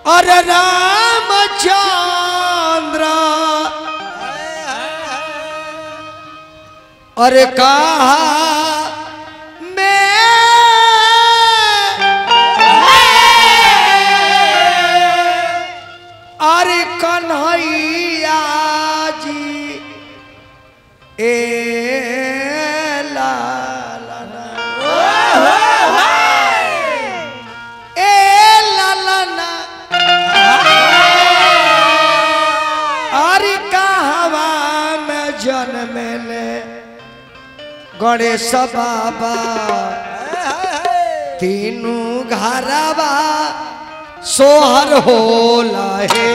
अरे रामचंद्र अरे कहा मैं अरे कन्हैया जी ए ला ला ला। ए ला ला ला। अरे कहवा में जन्म ले गणेश बाबा तीनू घरवा सोहर होला है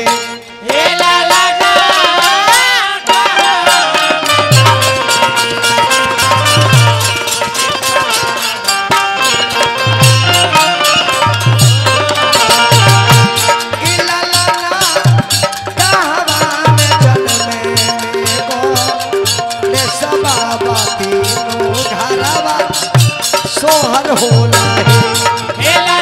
इला ला ला, कहवा में जन्मे को गणेश बाबा तीनू घरवा सोहर होला है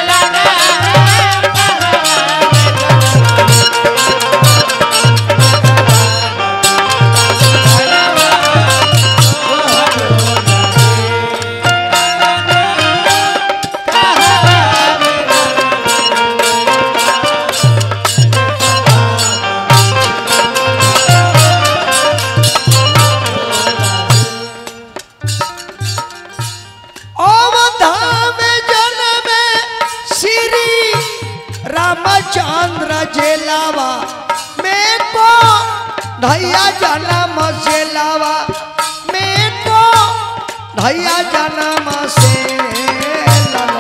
अवधाम जन्म श्री रामचंद्र जेलावा में को धैया जन्म से लावा में को धैया जन्म से लावा।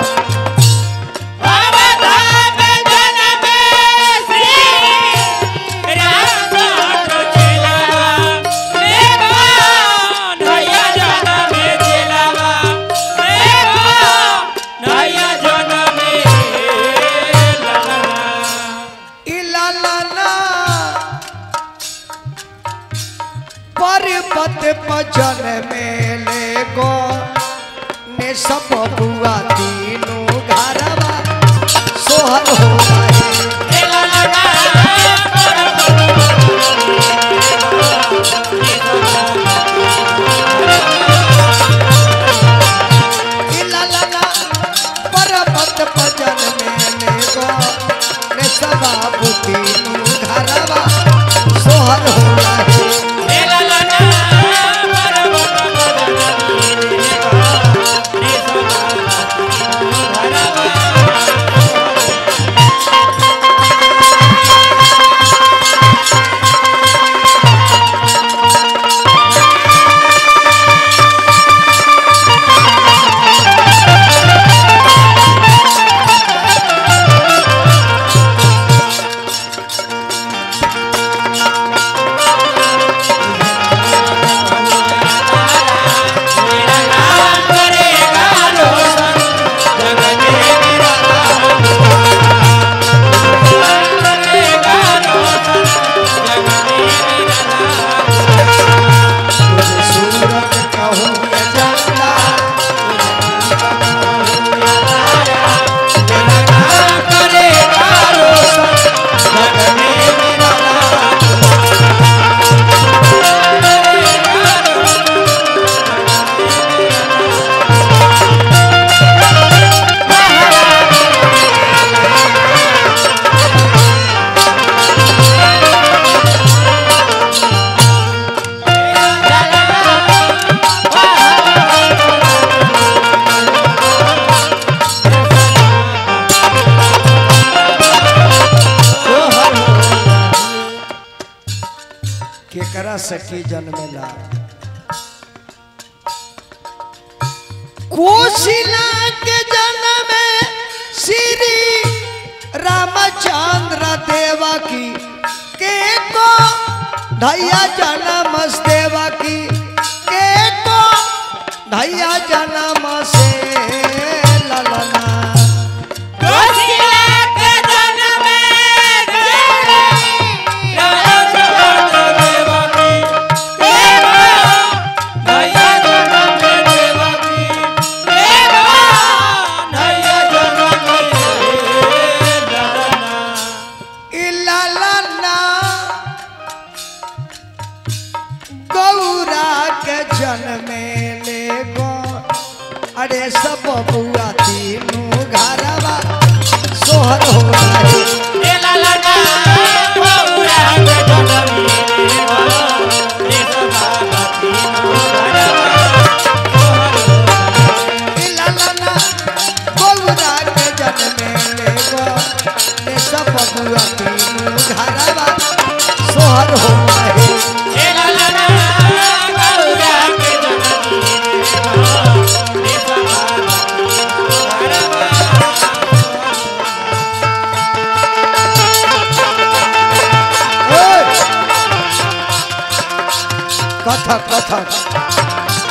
इला ला ला पर्वत पजन मेले गो ने सब बुआ तीनों घरवा सोहर हो गए इला ला ला पर्वत पजन मेले गो ने सब बुआ तीनों घरवा सोहर हो गए सूरत कहूँ ये जंगला करेगा रोशन जग में मेरा नाम। केकरा सखी जन्मेला कोशिला के जन्म श्री रामचंद्र देवा की के को धैया जन्म देवा की के को धैया जन्म से ललना बार हो रहे ओए! कथक कथक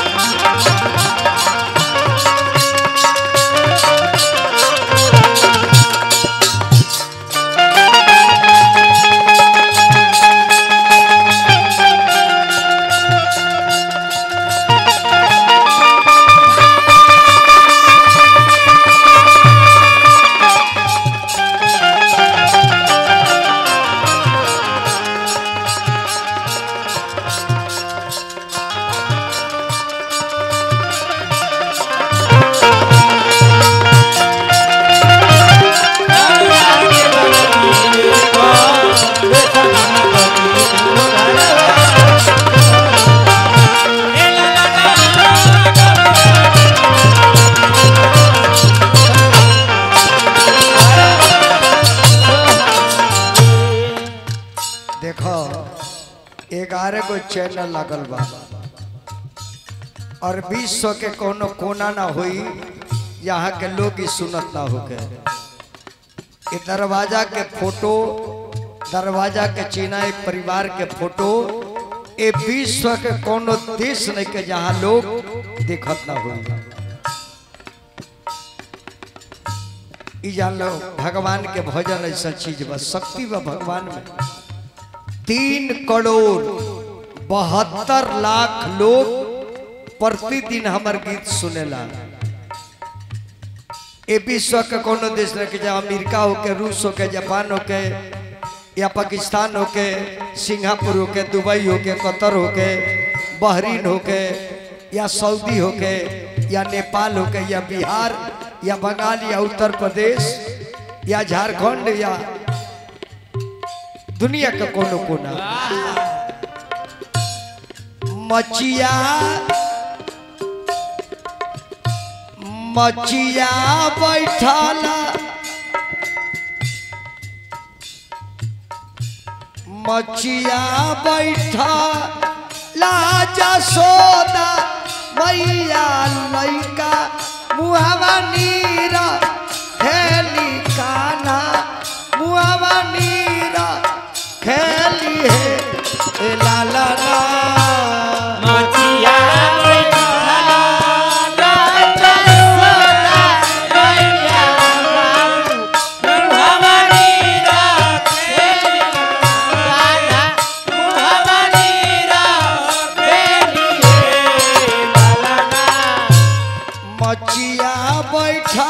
देखो ग्यारह गो चैनल लागल बा और विश्व के कोनो कोना ना होई यहाँ के लोग ही सुनत ना होके ये दरवाजा के फोटो दरवाजा के चीना एक परिवार के फोटो ये विश्व के कोनो देश नहीं के जहाँ लोग देखत ना होई ई जान लो भगवान के भजन ऐसा चीज बा शक्ति बा भगवान में तीन करोड़ बहत्तर लाख लोग प्रतिदिन हमार गीत सुनेला ए विश्व के कोनो देश नहीं कि जहाँ अमेरिका होके रूस होके जापान होके या पाकिस्तान होके सिंगापुर होके दुबई होके कतर होके बहरीन होके या सऊदी होके या नेपाल होके या बिहार या बंगाल या उत्तर प्रदेश या झारखंड या दुनिया का कोनो कोना मचिया मचिया बैठाला मचिया बैठा लाजा सोदा मैया लैका मुहावा नीरा खेली काना मुहावा नीरा खेली है ए ला ला ला मचिया बैठा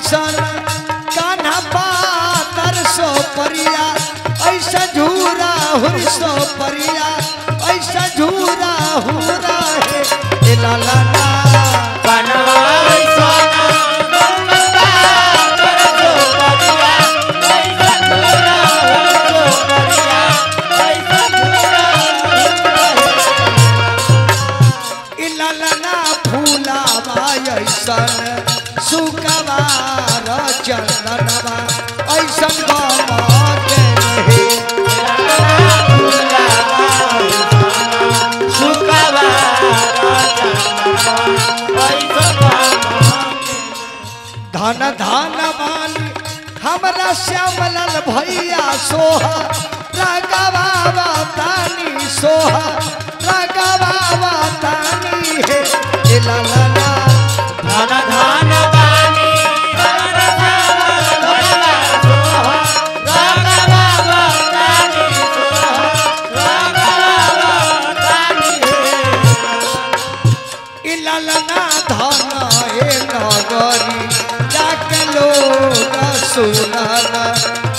ऐसन कान्हा पातर सो परिया ऐसा झूरा हुई सो परिया ऐसा झूरा हुरा है ए ला ला ला इललना फूलावा ऐसन सुकवार चंदनवा ऐसन गमके रहे धन धन मानी हमरा श्यामलाल भैया सोहा रगवावा तानी सोहा रगवावा तानी हे इललना धन धन बानी इललना धन ए नगरी जाके लोग सुनना